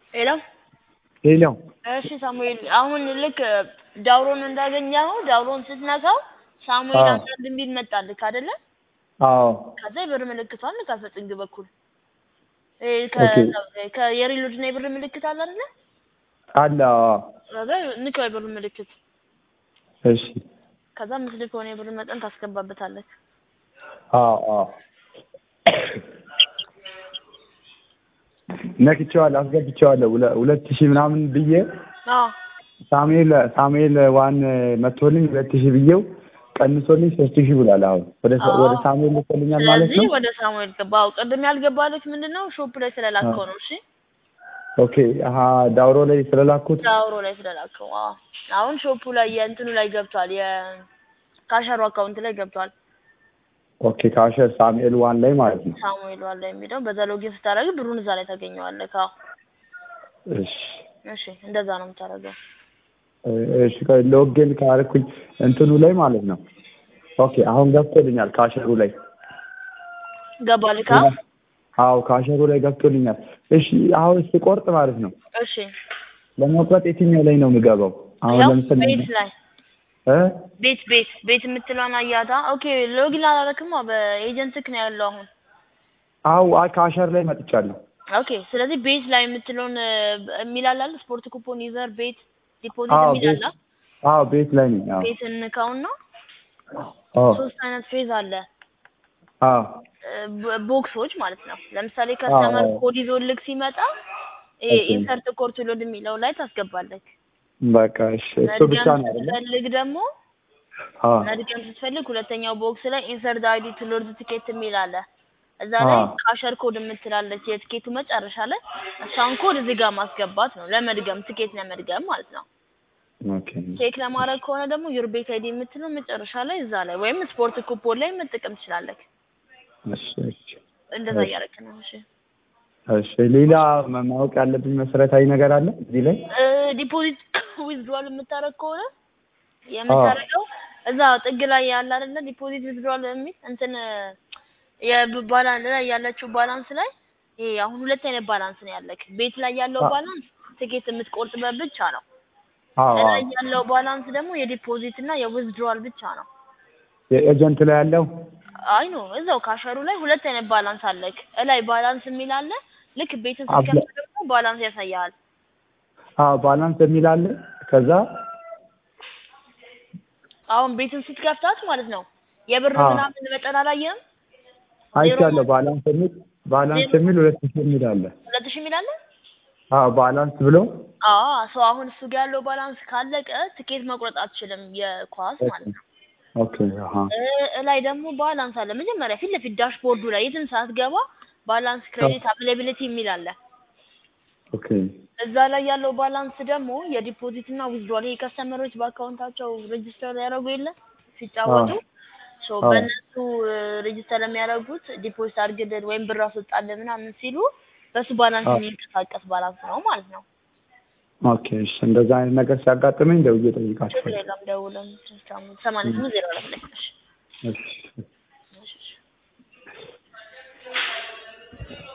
ሄሎ ሄሎ እሺ ሳሙኤል አሁን ልክ ዳውሮን እንዳገኘኸው ዳውሮን ስትነካው ሳሙኤል አዎ። አንዳንድ የሚል መጣልክ አይደለ? አዎ ከዛ የብር ምልክቷን ንካት በጥግ በኩል እ ኦኬ። ከ- ከየሪሎድ እና የብር ምልክት አለ አይደለ? አለ አዎ። ከዛ ንካው የብር ምልክት እሺ ከዛ ምስል ከሆነ የብር መጠን ታስገባበታለህ። አዎ አዎ ነክቼዋለሁ አስገብቼዋለሁ ሁለ- ሁለት ሺህ ምናምን ብዬ አዎ ሳሙኤል ሳሙኤል ዋን መቶልኝ ሁለት ሺህ ብዬው ቀንሶልኝ ሶስት ሺህ ብሏል። አሁን ወደ ሳ- አዎ። ወደ ሳሙኤል ልኮልኛል ማለት ስለዚህ ነው። ወደ ሳሙኤል ገባው። ቅድም ያልገባልክ ምንድን ነው ሾፕ ላይ ስለላከው ነው። እሺ ኦኬ አሀ ዳውሮ ላይ ስለላኩት ዳውሮ ላይ ስለላከው። አዎ አሁን ሾፑ ላይ የእንትኑ ላይ ገብቷል። የካሸሩ አካውንት ላይ ገብቷል። ኦኬ ካሸር ሳሙኤል ዋን ላይ ማለት ነው። ሳሙኤል ዋላ የሚለው በዛ ሎጊን ስታደርግ ብሩን እዛ ላይ ታገኘዋለህ። አዎ እሺ እሺ፣ እንደዛ ነው የምታደርገው። እሺ ቆይ ሎጊን ካደረኩኝ እንትኑ ላይ ማለት ነው። ኦኬ አሁን ገብቶልኛል ካሸሩ ላይ ገባልካ? አዎ ካሸሩ ላይ ገብቶልኛል። እሺ አሁን ስቆርጥ ማለት ነው እሺ፣ ለመቁረጥ የትኛው ላይ ነው የምገባው? አሁን ያው ለምሳሌ ቤት ላይ እ ቤት ቤት ቤት የምትለዋን አያታ። ኦኬ ሎጊን አላረክማ፣ በኤጀንትክ ነው ያለው አሁን። አዎ አይ ካሸር ላይ መጥቻለሁ። ኦኬ ስለዚህ ቤት ላይ የምትለውን የሚላል አለ ስፖርት ኩፖን ዩዘር ቤት ዲፖዚት አዎ የሚላል ቤት አዎ ቤት ላይ ነኝ። አዎ ቤት እንካውና አዎ ሶስት አይነት ፌዝ አለ አዎ ብ- ቦክሶች ማለት ነው። ለምሳሌ ከስተመር አዎ። ኮድ ይዞልክ ሲመጣ ኦኬ። ኢንሰርት ኮርት ሎድ የሚለው ላይ ታስገባለህ። በቃ እሺ እሱ ብቻ መድገም ነው አይደል? ስትፈልግ ደግሞ አዎ መድገም ስትፈልግ ሁለተኛው ቦክስ ላይ ኢንሰርት አይዲ ቱ ሎድ ትኬት የሚል አለ። እዛ ላይ አዎ። ካሸር ኮድ የምትላለች የትኬቱ መጨረሻ ላይ እሷን ኮድ እዚህ ጋር ማስገባት ነው ለመድገም ትኬት ለመድገም ማለት ነው። ኦኬ ቼክ ለማድረግ ከሆነ ደግሞ ዩር ቤት አይዲ የምትለው መጨረሻ ላይ እዛ ላይ ወይም ስፖርት ኩፖን ላይ መጠቀም ትችላለህ። እሺ እሺ እንደዛ እሺ። እያደረክ ነው። እሺ እሺ ሌላ ማ- ማወቅ ያለብኝ መሰረታዊ ነገር አለ እዚህ ላይ? ዲፖዚት ዊዝድሮዋል የምታደርግ ከሆነ የምታደርገው እዛ ጥግ ላይ ያለ አይደለ ዲፖዚት ዊዝድሮዋል የሚል እንትን የባላንስ ላይ ያለችው ባላንስ ላይ ይሄ አሁን ሁለት አይነት ባላንስ ነው ያለክ። ቤት ላይ ያለው አዎ። ባላንስ ትኬት የምትቆርጥበት ብቻ ነው። አዎ አዎ ላይ ያለው ባላንስ ደግሞ የዲፖዚት እና የዊዝድሮዋል ብቻ ነው። የኤጀንት ላይ ያለው አይ ኖ እዛው ካሸሩ ላይ ሁለት አይነት ባላንስ አለክ። እላይ ባላንስ የሚል አለ። ልክ ቤትን አብለ- ስትከፍት ደግሞ ባላንስ ያሳያል። አዎ ባላንስ የሚል አለ። ከዛ አሁን ቤትን ስትከፍታት ማለት ነው የብር አዎ። ምናምን መጠን አላየህም? አይቻለሁ። ባላንስ የሚል ባላንስ የሚል ሁለት ሺህ የሚል አለ። ሁለት ሺህ የሚል አለ። አዎ ባላንስ ብሎ አዎ ሰው አሁን እሱ ጋር ያለው ባላንስ ካለቀ ትኬት መቁረጥ አትችልም፣ የኳስ ማለት ነው። ኦኬ አሀ እ እላይ ደግሞ ባላንስ አለ። መጀመሪያ ፊት ለፊት ዳሽቦርዱ ላይ የትም ሳትገባ ባላንስ ክሬዲት አቬይላቢሊቲ የሚል አለ። ኦኬ እዛ ላይ ያለው ባላንስ ደግሞ የዲፖዚት እና ዊዝድሮል ይሄ ከስተመሮች በአካውንታቸው ሬጅስተር ያደረጉ የለ ሲጫወቱ ሶ አዎ። በእነሱ ሬጅስተር የሚያደርጉት ዲፖዚት አድርግልን ወይም ብር አስወጣልን ምናምን ሲሉ በሱ ባላንስ አዎ። የሚንቀሳቀስ ባላንስ ነው ማለት ነው። ኦኬ እሺ እንደዛ አይነት ነገር ሲያጋጥመኝ ደውዬ ችግር እጠይቃችኋለሁ። የለም ደውለን ሰማንያ ስምንት ዜሮ ሁለት ላይ እሺ። እሺ